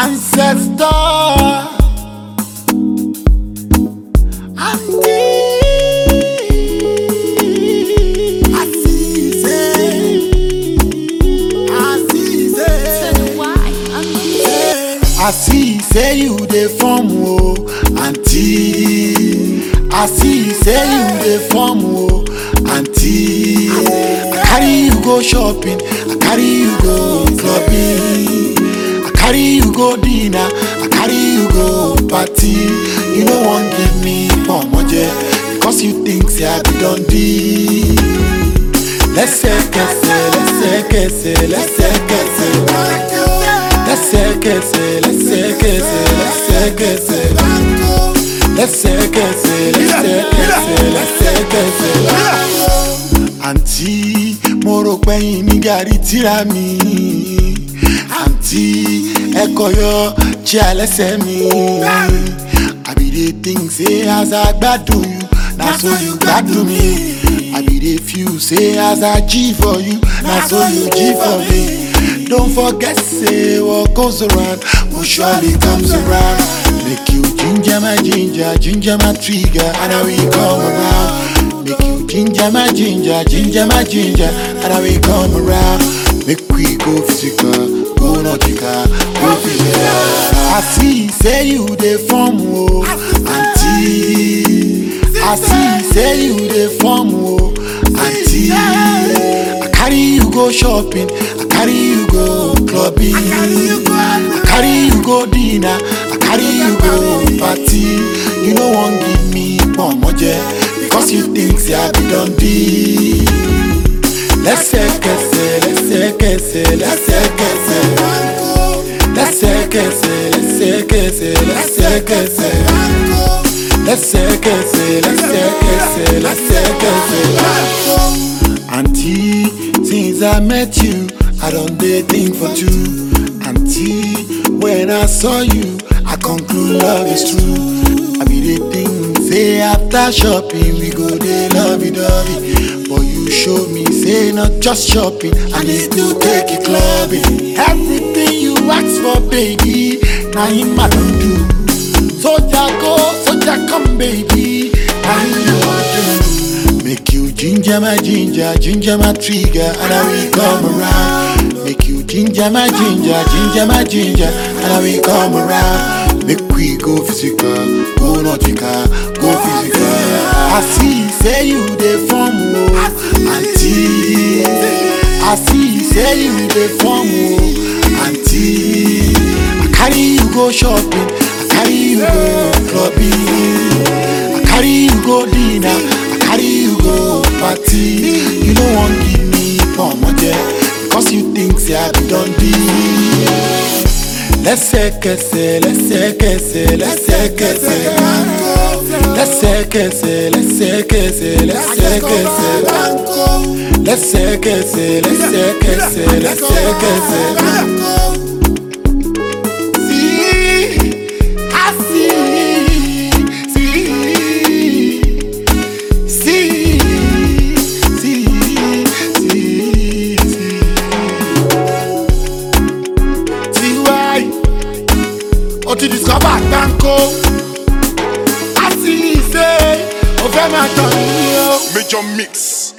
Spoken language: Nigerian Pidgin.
ancestor. Auntie, Asise, Asise. I see say you dey form o, aunty. I see say you dey form o, aunty. I carry you go shopping, I carry you go clubbing, I carry you go dinner, I carry you go party. You no wan give me pomoje because you think say I be don deal. lẹ́sẹ̀kẹsẹ̀ lẹ́sẹ̀kẹsẹ̀ lẹ́sẹ̀kẹsẹ̀ lẹ́sẹ̀kẹsẹ̀ lẹ́sẹ̀kẹsẹ̀ lẹ́sẹ̀kẹsẹ̀ lẹ́sẹ̀kẹsẹ̀ lẹ́sẹ̀kẹsẹ̀ lẹ́sẹ̀kẹsẹ̀. àǹtí mo rò pẹ́yìn ní gàrí tíra mi àǹtí ẹ̀kọ́ yọ jẹ́ àlẹ́sẹ̀ mi I be dey think say as I gbádùn you na so you gbádùn mi. I be dey feel say as I G for you, na so you G for me. Don't forget say what goes around will surely comes around. Make you ginger my ginger, ginger my trigger, and I will come around. Make you ginger my ginger, ginger my ginger, and I will come around. Make we go physical, go nautical, go physical. I see say you dey form o, aunty. I see say you dey form o, aunty. I carry you go shopping, I carry you go clubbing, I carry you go dinner, I carry you go party. You no wan give me pomoje because you think say I be don deal. Lẹ́sẹ̀kẹsẹ̀ lẹ́sẹ̀kẹsẹ̀ lẹ́sẹ̀kẹsẹ̀ lẹ́sẹ̀kẹsẹ̀ lẹ́sẹ̀kẹsẹ̀ lẹ́sẹ̀kẹsẹ̀ lẹ́sẹ̀kẹsẹ̀ lẹ́sẹ̀kẹsẹ̀ lẹ́sẹ̀kẹsẹ̀. Aunty, since I met you, I don dey think for two. Aunty, when I saw you, I conclude love is true. I be dey think say after shopping we go dey lovey dovey, but you show me say not just shopping, I need to take you clubbing. Everything you ask for, baby, na him I don do. Soldier go, soldier come, baby. Now you want to make you ginger my ginger, ginger my trigger, and I will come around. Make you ginger my ginger, ginger my ginger, and I will come around. Make we go physical, go nautical, go physical. I see, say you dey form o, aunty. I see, say you dey form o, aunty. I carry you go shopping, I carry you go clubbing, I carry you go dinner, I carry you go party. You no wan give me pomoje because you think say I be don deal. Lẹ́sẹ̀kẹsẹ̀ lẹ́sẹ̀kẹsẹ̀ lẹ́sẹ̀kẹsẹ̀ lẹ́sẹ̀kẹsẹ̀ lẹ́sẹ̀kẹsẹ̀ lẹ́sẹ̀kẹsẹ̀ lẹ́sẹ̀kẹsẹ̀ lẹ́sẹ̀kẹsẹ̀ lẹ́sẹ̀kẹsẹ̀. See, I see, see, see, see, see, see. Tiwai, o ti discover gbáǹkó. A sì ṣe o fẹ́ máa tàn mí o. Major mix.